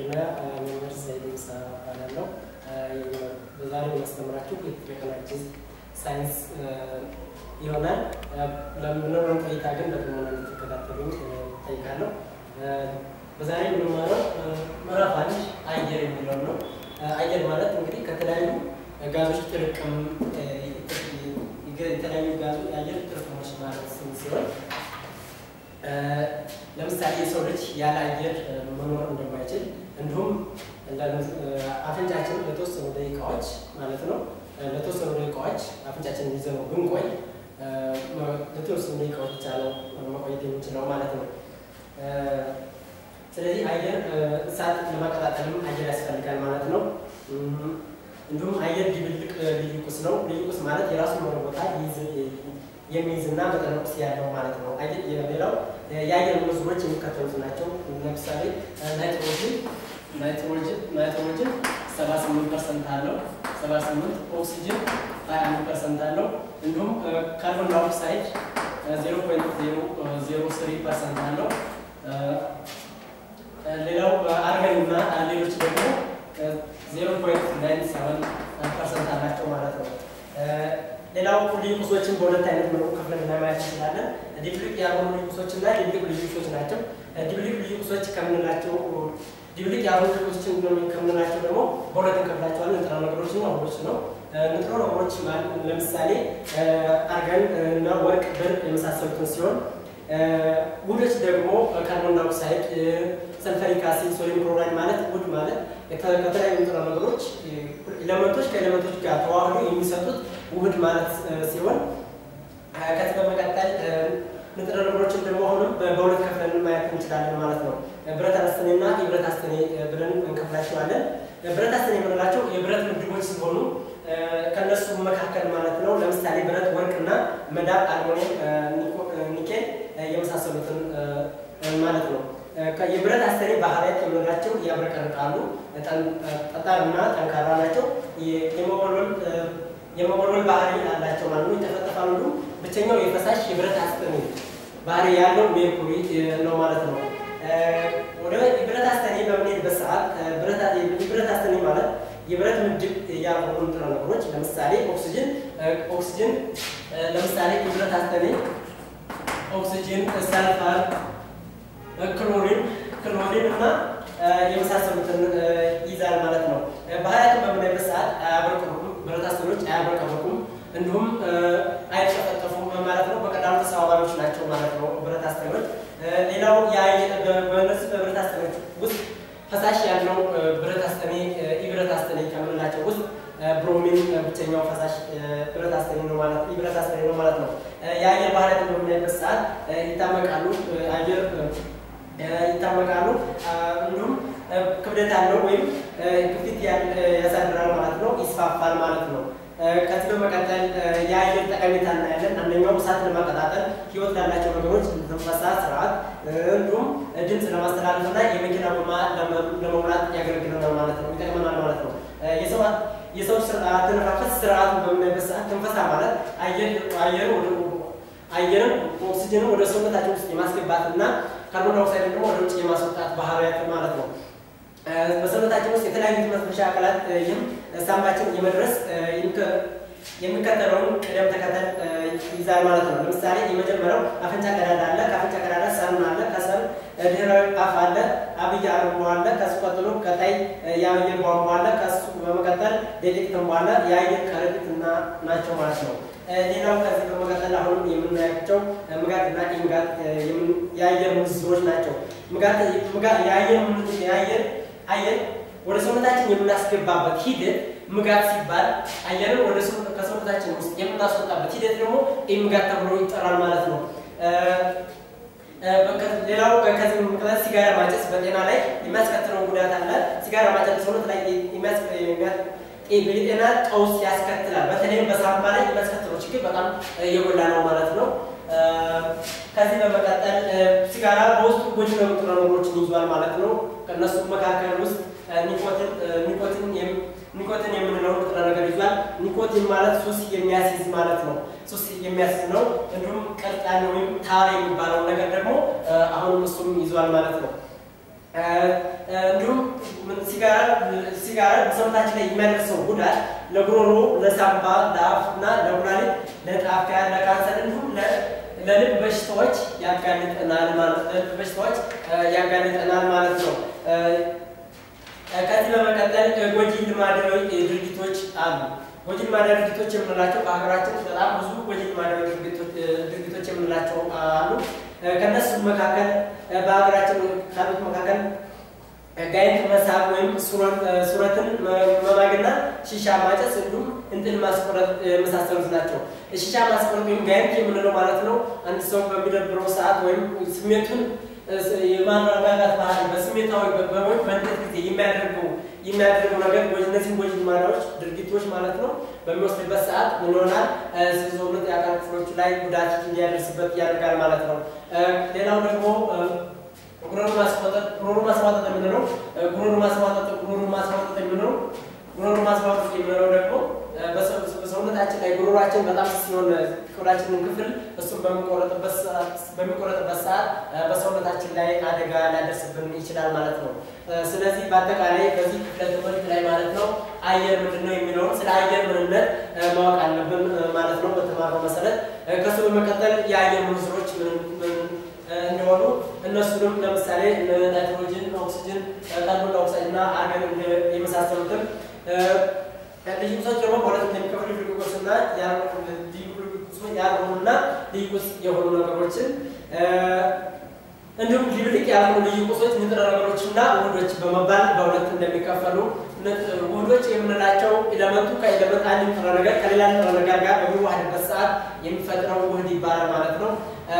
እና መምህር ሰይድ ሙሳ እባላለሁ። በዛሬ የማስተምራችሁ የቴክኖሎጂ ሳይንስ ይሆናል። ለምንኖረን ቆይታ ግን በጥሞና እንድትከታተሉኝ እጠይቃለሁ። በዛሬ የምንማረው ምዕራፍ አንድ አየር የሚለው ነው። አየር ማለት እንግዲህ ከተለያዩ ጋዞች ጥርቅም የተለያዩ ጋዞ የአየር ጥርቅሞች ማለት ሲሆን ለምሳሌ የሰው ልጅ ያለ አየር መኖር እንደማይችል እንዲሁም አፍንጫችን ለተወሰኑ ደቂቃዎች ማለት ነው ለተወሰኑ ደቂቃዎች አፍንጫችን ይዘው ብንቆይ ለተወሰኑ ደቂቃዎች ብቻ ነው መቆየት የምንችለው ማለት ነው። ስለዚህ አየር እሳት ለማቀጣጠልም አየር ያስፈልጋል ማለት ነው። እንዲሁም አየር ድብልቅ ልዩ ቁስ ነው። ልዩ ቁስ ማለት የራሱን የሆነ ቦታ የሚይዝና መጠነ ቁስ ያለው ማለት ነው። ሌላው የአየር ምንዝሮች የሚከተሉት ናቸው። ለምሳሌ ናይትሮጅን ናይትሮጅን ናይትሮጅን 78 ፐርሰንት አለው። 78 ኦክሲጅን 21 ፐርሰንት አለው። እንዲሁም ካርቦን ዳይኦክሳይድ 0.003 ፐርሰንት አለው። ሌላው አርገን እና ሌሎች ደግሞ 0.97 ፐርሰንት አላቸው ማለት ነው። ሌላው ልዩ ቁሶችን በሁለት አይነት መልኩ ከፍለን ለማየት እንችላለን። ዲፕሊቅ ያልሆኑ ልዩ ቁሶች እና ዲፕሊቅ ልዩ ቁሶች ናቸው። ዲፕሊቅ ልዩ ቁሶች ከምንላቸው ዲፕሊቅ ያልሆኑ ልዩ ቁሶችን ከምንላቸው ደግሞ በሁለት እንከፍላቸዋለን። ንጥረ ነገሮች እና ውህዶች ነው። ንጥረ ነገሮች ለምሳሌ አርገን እና ወርቅ፣ ብር የመሳሰሉትን ሲሆን ውህዶች ደግሞ ካርቦን ዳይኦክሳይድ፣ ሰልፈሪክ አሲድ፣ ሶዲየም ክሎራይድ ማለት ውህድ ማለት ከተለያዩ ንጥረ ነገሮች ኤሌመንቶች ከኤሌመንቶች ጋር ተዋህዶ የሚሰጡት ውህድ ማለት ሲሆን ከዚህ በመቀጠል ንጥረ ነገሮችን ደግሞ አሁንም በሁለት ከፍለን ማየት እንችላለን ማለት ነው። ብረት አስተኔ እና የብረት አስተኔ ብለን እንከፍላቸዋለን። ብረት አስተኔ የምንላቸው የብረት ምድቦች ሲሆኑ ከነሱ መካከል ማለት ነው ለምሳሌ ብረት፣ ወርቅ እና መዳብ፣ አልሙኒየም፣ ኒኬል የመሳሰሉትን ማለት ነው። የብረት አስተኔ ባህሪያት የምንላቸው ያብረቀርቃሉ፣ ጠጣርና ጠንካራ ናቸው። የመወልወል ባህሪ አላቸው ማለት ነው። ይጠፈጠፋሉ። ብቸኛው የፈሳሽ የብረት አስተኔ ባህሪ ያለው ሜርኩሪ ነው ማለት ነው። ወደ የብረት አስተኔ በምንሄድበት ሰዓት የብረት አስተኔ ማለት የብረት ምድብ ያልሆኑ ንጥረ ነገሮች ለምሳሌ ኦክሲጅን ኦክሲጅን ለምሳሌ የብረት አስተኔ ኦክሲጅን፣ ሰልፈር፣ ክሎሪን ክሎሪን እና የመሳሰሉትን ይዛል ማለት ነው። ባህሪያቱን በምናይበት ሰዓት አያብረቀርቁም፣ ብረት አስተኔዎች አያብረቀርቁም፣ እንዲሁም አይጠፈጠፉም ማለት ነው። በቀላሉ ተሰባባሪዎች ናቸው ማለት ነው ብረት አስተኔዎች። ሌላው በእነዚህ በብረት አስተኔዎች ውስጥ ፈሳሽ ያለው ብረት አስተኔ ኢብረት አስተኔ ከምንላቸው ውስጥ ብሮሚን ብቸኛው ፈሳሽ ብረት አስተኔ ነው ማለት ኢብረት አስተኔ ነው ማለት ነው። የአየር ባህሪያትን በምናይበት ሰዓት ይታመቃሉ፣ አየር ይታመቃሉ፣ እንዲሁም ክብደት ያለው ወይም ግፊት ያሳድራል ማለት ነው፣ ይስፋፋል ማለት ነው። ከዚህ በመቀጠል የአየር ጠቀሜታ እናያለን። አንደኛው እሳት ለማቀጣጠል ህይወት ላላቸው ነገሮች ትንፈሳ ስርዓት፣ እንዲሁም ድምፅ ለማስተላለፍ እና የመኪና ጎማ ለመሙላት ያገለግለናል ማለት ነው፣ ይጠቅመናል ማለት ነው። የሰው አተነፋፈስ ስርዓቱን በምናይበት ሰዓት ትንፈሳ ማለት አየር አየርን ኦክሲጅንን ወደ ሰውነታችን ውስጥ የማስገባት እና ካርቦን ዳይኦክሳይድን ደግሞ ወደ ውጭ የማስወጣት ባህሪያት ማለት ነው። በሰውነታችን ውስጥ የተለያዩ መተንፈሻ አካላት ይህም ሳምባችን የመድረስ የሚከተለውን ቅደም ተከተል ይዛል ማለት ነው። ለምሳሌ የመጀመሪያው አፍንጫ ቀዳዳ አለ። ከአፍንጫ ቀዳዳ ሰም አለ። ከሰም ድህረ አፍ አለ። አብይ አርቦ አለ። ከሱ ቀጥሎ ቀጣይ የአየር ቧንቧ አለ። ከሱ በመቀጠል ዴሌክ ትንቧ አለ። የአየር ከረጢት እና ናቸው ማለት ነው። ሌላው ከዚህ በመቀጠል አሁን የምናያቸው ምጋት እና ኢምጋት የአየር ምንዝሮች ናቸው። የአየር አየር ወደ ሰውነታችን የምናስገባበት ሂደት ምጋት ሲባል አየርን ወደ ከሰውነታችን ውስጥ የምናስወጣበት ሂደት ደግሞ ኢምጋት ተብሎ ይጠራል ማለት ነው። ሌላው ከዚህ ምክንያት ሲጋራ ማጨስ በጤና ላይ የሚያስከትለው ጉዳት አለ። ሲጋራ ማጨስ ሰውነት ላይ የጤና ቀውስ ያስከትላል። በተለይም በሳምባ ላይ የሚያስከትለው ችግር በጣም የጎላ ነው ማለት ነው። ከዚህ በመቀጠል ሲጋራ በውስጡ ጎጂ ንጥረ ነገሮችን ይዟል ማለት ነው። ከእነሱ መካከል ውስጥ ኒኮቲን ኒኮቲን የምንለው ንጥረ ነገር ይዟል። ኒኮቲን ማለት ሱስ የሚያስይዝ ማለት ነው። ሱስ የሚያስይዝ ነው። እንዲሁም ቀርጣን ወይም ታር የሚባለው ነገር ደግሞ አሁንም እሱም ይዟል ማለት ነው። እንዲሁም ሲጋራ ሲጋራ በሰውነታችን ላይ የሚያደርሰው ጉዳት ለጉሮሮ፣ ለሳምባ፣ ለአፍ እና ለኩላሊት፣ ለጣፊያ፣ ለካንሰር እንዲሁም ለልብ በሽታዎች ያጋልጠናል ማለት ለልብ በሽታዎች ያጋልጠናል ማለት ነው። ከዚህ በመቀጠል ጎጂ ልማዳዊ ድርጊቶች አሉ። ጎጂ ልማዳዊ ድርጊቶች የምንላቸው በሀገራችን በጣም ብዙ ጎጂ ልማዳዊ ድርጊቶች የምንላቸው አሉ። ከነሱ መካከል በሀገራችን ካሉት መካከል ጋይንት መሳብ ወይም ሱረትን መማግና ሺሻ ማጨስ እንዲሁም እንጥል ማስቆረጥ የመሳሰሉት ናቸው። ሺሻ ማስቆረጥ ወይም ጋይንት የምንለው ማለት ነው አንድ ሰው በሚደብረው ሰዓት ወይም ስሜቱን የማረጋጋት ባህሪ በስሜታዊ በወይም በንዴት ጊዜ የሚያደርገው የሚያደርገው ነገር እነዚህም ጎጂ ልማዳዎች ድርጊቶች ማለት ነው በሚወስድበት ሰዓት ምን ይሆናል? ሰውነት የአካል ክፍሎቹ ላይ ጉዳት እንዲያደርስበት ያደርጋል ማለት ነው። ሌላው ደግሞ ጉሮሮ ማስዋጠጥ ጉሮሮ ማስዋጠጥ የምንለው ጉሮሮ ማስዋጠጥ ጉሮሮ ማስዋጠጥ የምንለው ጉሮሮ ማስዋጠጥ የምንለው ደግሞ በሰውነታችን ላይ ጉሮሯችን በጣም ሲሆን ቆዳችንን ክፍል እሱን በሚቆረጥበት ሰዓት በሰውነታችን ላይ አደጋ ሊያደርስብን ይችላል ማለት ነው። ስለዚህ በአጠቃላይ በዚህ ክፍለ ትምህርት ላይ ማለት ነው አየር ምንድን ነው የሚለውን ስለ አየር ምንነት ማወቅ አለብን ማለት ነው በተማረው መሰረት። ከሱ በመቀጠል የአየር ምንዝሮች እንደሆኑ እነሱንም ለምሳሌ ናይትሮጅን፣ ኦክሲጅን፣ ካርቦን ዳይኦክሳይድ እና አርገን የመሳሰሉትን ልዩ ቁሶች ደግሞ በሁለት እንደሚከፍሉ ልዩ ቁስ እና ያልሆኑና ልዩ ቁስ የሆኑ ነገሮችን እንዲሁም ድብልቅ ያልሆኑ ልዩ ቁሶች ንጥረ ነገሮች እና ውህዶች በመባል በሁለት እንደሚከፈሉ ውህዶች የምንላቸው ኤሌመንቱ ከኤሌመንት አንድ ንጥረ ነገር ከሌላ ንጥረ ነገር ጋር በሚዋሃድበት ሰዓት የሚፈጥረው ውህድ ይባላል ማለት ነው።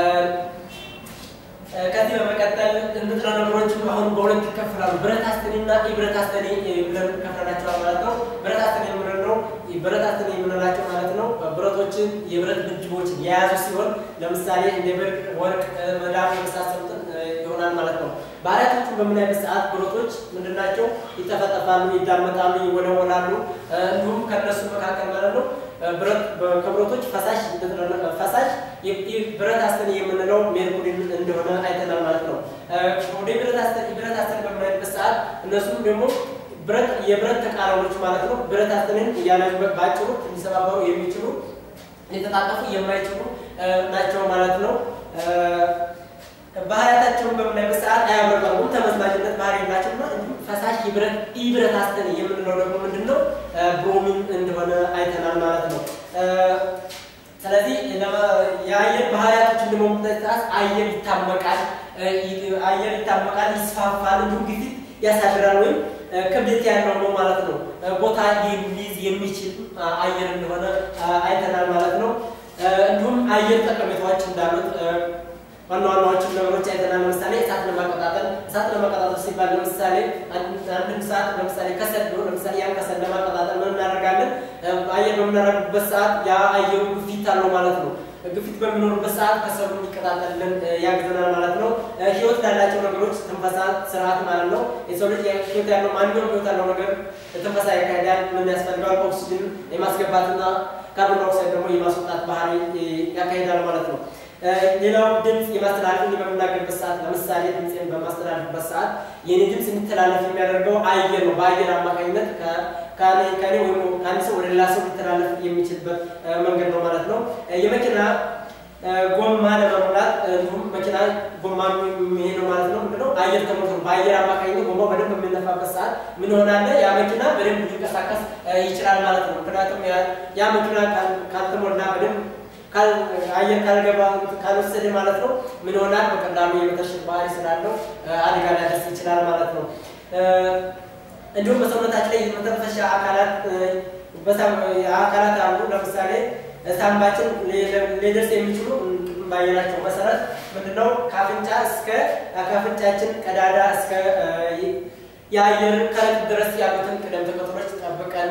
ከዚህ በመቀጠል ንጥረ ነገሮችም አሁን በሁለት ይከፈላሉ። ብረት አስተኔ እና ኢብረት አስተኔ ብለን ከፍለናቸዋል ማለት ነው። ብረት አስተኔ የምንለው ብረት አስተኔ የምንላቸው ማለት ነው ብረቶችን የብረት ምድቦችን የያዙ ሲሆን ለምሳሌ እንደ ብር፣ ወርቅ፣ መዳብ የመሳሰሉትን ይሆናል ማለት ነው። ባህሪያቶቹን በምናይበት ሰዓት ብረቶች ምንድናቸው? ይጠፈጠፋሉ፣ ይዳመጣሉ፣ ይወለወላሉ። እንዲሁም ከነሱ መካከል ማለት ነው ብረት ከብረቶች ፈሳሽ ፈሳሽ ብረት አስተኔ የምንለው ሜርኩሪ እንደሆነ አይተናል ማለት ነው። ወደ ብረት አስተኔ ብረት አስተኔ በምናይበት ሰዓት እነሱም ደግሞ ብረት የብረት ተቃራኖች ማለት ነው። ብረት አስተኔን እያለበት በአጭሩ ሊሰባበሩ የሚችሉ ሊተጣጠፉ የማይችሉ ናቸው ማለት ነው። ባህሪያታቸውን በምናይበት ሰዓት አያብረቀርቁም፣ ተመዝማጅነት ባህሪ የላቸውና እንዲሁም ፈሳሽ የብረት ኢብረት አስተኔ የምንለው ደግሞ ምንድን ነው? ብሮሚን እንደሆነ አይተናል ማለት ነው። ስለዚህ የአየር ባህሪያቶችን ለመሙጠት ሰዓት አየር ይታመቃል፣ አየር ይታመቃል፣ ይስፋፋል፣ እንዲሁም ግፊት ያሳድራል ወይም ክብደት ያለው ነው ማለት ነው። ቦታ ሊይዝ የሚችል አየር እንደሆነ አይተናል ማለት ነው። እንዲሁም አየር ጠቀሜታዎች እንዳሉት ዋና ዋናዎችን ነገሮች አይተናል። ለምሳሌ እሳት ለማቀጣጠል እሳት ለማቀጣጠል ሲባል ለምሳሌ አንድን ሰዓት ለምሳሌ ከሰል ነው። ለምሳሌ ያን ከሰል ለማቀጣጠል ምን እናደርጋለን? አየር በምናደርግበት ሰዓት ያ አየሩ ግፊት አለው ማለት ነው። ግፊት በሚኖርበት ሰዓት ከሰሉ እንዲቀጣጠልን ያግዘናል ማለት ነው። ህይወት ላላቸው ነገሮች ትንፈሳ ስርዓት ማለት ነው። የሰው ልጅ ህይወት ያለው ማንኛውም ህይወት ያለው ነገር ትንፈሳ ያካሄዳል። ምን ያስፈልገዋል? ኦክሲጅን የማስገባትና ካርቦን ዳይኦክሳይድ ደግሞ የማስወጣት ባህሪ ያካሄዳል ማለት ነው። ሌላው ድምፅ የማስተላለፍ በምናገርበት ሰዓት ለምሳሌ ድምፅን በማስተላለፍበት ሰዓት የኔ ድምፅ እንዲተላለፍ የሚያደርገው አየር ነው። በአየር አማካኝነት ከኔ ወይም ከአንድ ሰው ወደ ሌላ ሰው ሊተላለፍ የሚችልበት መንገድ ነው ማለት ነው። የመኪና ጎማ ለመሙላት እንዲሁም መኪና ጎማ የሚሄደው ማለት ነው ምንድነው አየር ተሞልቶ በአየር አማካኝነት ጎማው በደንብ በሚነፋበት ሰዓት ምን ሆናለ ያ መኪና በደንብ ሊንቀሳቀስ ይችላል ማለት ነው። ምክንያቱም ያ መኪና ካልተሞላ በደንብ አየር ካልገባ ካልወሰደ ማለት ነው ምን ይሆናል? በቀላሉ የመተሸት ባህሪ ስላለው አደጋ ሊያደርስ ይችላል ማለት ነው። እንዲሁም በሰውነታችን ላይ የመተንፈሻ አካላት አካላት አሉ። ለምሳሌ ሳምባችን ሊደርስ የሚችሉ ባየናቸው መሰረት ምንድነው ከአፍንጫ እስከ ከአፍንጫችን ቀዳዳ እስከ የአየር ከረጢት ድረስ ያሉትን ቅደም ተከተሎች ጠብቀን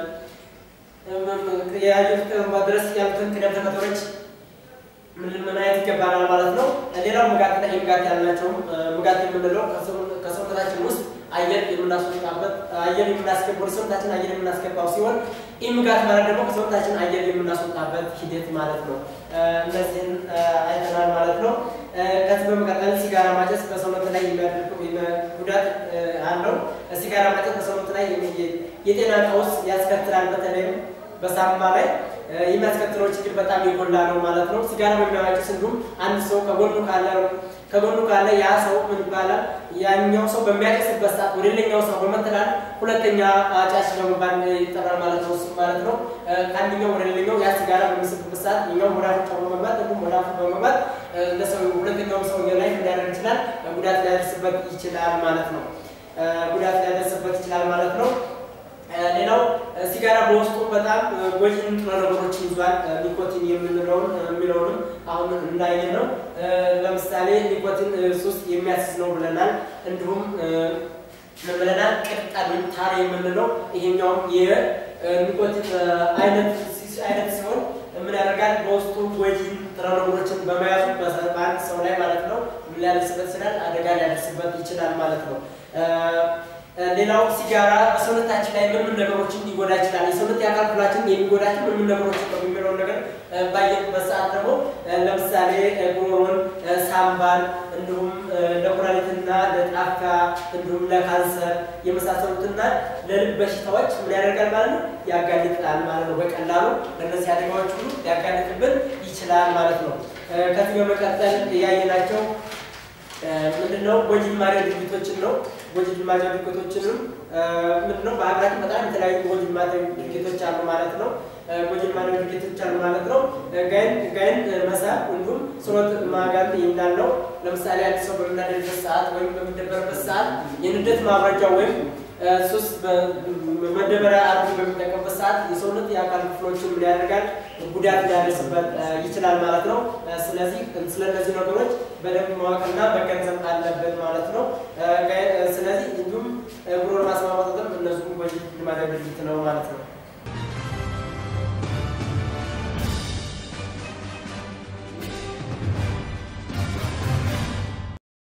የአየር ድረስ ያሉትን ቅደም ተከተሎች ምን ማየት ይገባናል ማለት ነው። ሌላው ምጋትና ኢምጋት ያልናቸው ምጋት የምንለው ከሰውነታችን ውስጥ አየር የምናስወጣበት አየር የምናስገባው ሰውነታችን አየር የምናስገባው ሲሆን ኢምጋት ማለት ደግሞ ከሰውነታችን አየር የምናስወጣበት ሂደት ማለት ነው። እነዚህን አይተናል ማለት ነው። ከዚህ በመቀጠል ሲጋራ ማጨስ በሰውነት ላይ የሚያደርገው ጉዳት አለው። ሲጋራ ማጨስ በሰውነት ላይ የጤና ቀውስ ያስከትላል። በተለይም በሳምባ ላይ የሚያስከትለው ችግር በጣም የጎላ ነው ማለት ነው። ሲጋራ በሚያጨስ እንዲሁም አንድ ሰው ከጎኑ ካለ ከጎኑ ካለ ያ ሰው ምን ይባላል? ያኛው ሰው በሚያጨስበት ሰዓት ወደ ሌላኛው ሰው በመተላለፍ ሁለተኛ አጫሽ በመባል ይጠራል ማለት ነው። እሱ ማለት ነው ከአንደኛው ወደ ሌላኛው ያ ሲጋራ በሚስብበት ሰዓት እኛው ወደ አፍንጫው በመግባት እንዲሁም ወደ አፉ በመግባት ለሰው ሁለተኛው ሰውዬ ላይ ሊያደርግ ይችላል፣ ጉዳት ሊያደርስበት ይችላል ማለት ነው። ጉዳት ሊያደርስበት ይችላል ማለት ነው። ሌላው ሲጋራ በውስጡ በጣም ጎጂ ንጥረ ነገሮችን ይዟል። ኒኮቲን የምንለውን የሚለውንም አሁን እንዳየ ነው። ለምሳሌ ኒኮቲን ሱስ የሚያስዝ ነው ብለናል። እንዲሁም ምን ብለናል? ቅጠል ወይም ታር የምንለው ይሄኛውም የኒኮቲን አይነት አይነት ሲሆን ምን ያደርጋል? በውስጡ ጎጂ ንጥረ ነገሮችን በመያዙ በአንድ ሰው ላይ ማለት ነው ምን ሊያደርስበት ይችላል? አደጋ ሊያደርስበት ይችላል ማለት ነው። ሌላው ሲጋራ በሰውነታችን ላይ ምን ምን ነገሮችን ሊጎዳ ይችላል? የሰውነት የአካል ክፍላችን የሚጎዳቸው ምን ምን ነገሮች ነው የሚለውን ነገር ባየንበት ሰዓት ደግሞ ለምሳሌ ጉሮሮን፣ ሳምባን እንዲሁም ለኩላሊትና ለጣፊያ እንዲሁም ለካንሰር የመሳሰሉትና ለልብ በሽታዎች ምን ያደርጋል ማለት ነው ያጋልጣል ማለት ነው። በቀላሉ ለእነዚህ አደጋዎች ሁሉ ሊያጋልጥብን ይችላል ማለት ነው። ከዚህ በመቀጠል ያየናቸው ምንድነው ጎጂ ልማዳዊ ድርጊቶችን ነው። ጎጂ ልማዳዊ ድርጊቶችንም ምንድነው በሀገራችን በጣም የተለያዩ ጎጂ ልማዳዊ ድርጊቶች አሉ ማለት ነው። ጎጂ ልማዳዊ ድርጊቶች አሉ ማለት ነው። ጋይን ጋይን መሳብ እንዲሁም ስሮት ማጋት እንዳለው ለምሳሌ አንድ ሰው በምናደርበት ሰዓት ወይም በሚደበርበት ሰዓት የንደት ማብረጃ ወይም ሱስ መደበሪያ አድርጎ በሚጠቀምበት ሰዓት የሰውነት የአካል ክፍሎችን ምን ያደርጋል? ጉዳት ሊያደርስበት ይችላል ማለት ነው። ስለዚህ ስለነዚህ ነገሮች በደንብ ማወቅና መገንዘብ አለብን ማለት ነው። ስለዚህ እንዲሁም ጉሮሮ ማስማማጠጥም እነሱም ጎጂ ልማዳዊ ድርጊት ነው ማለት ነው።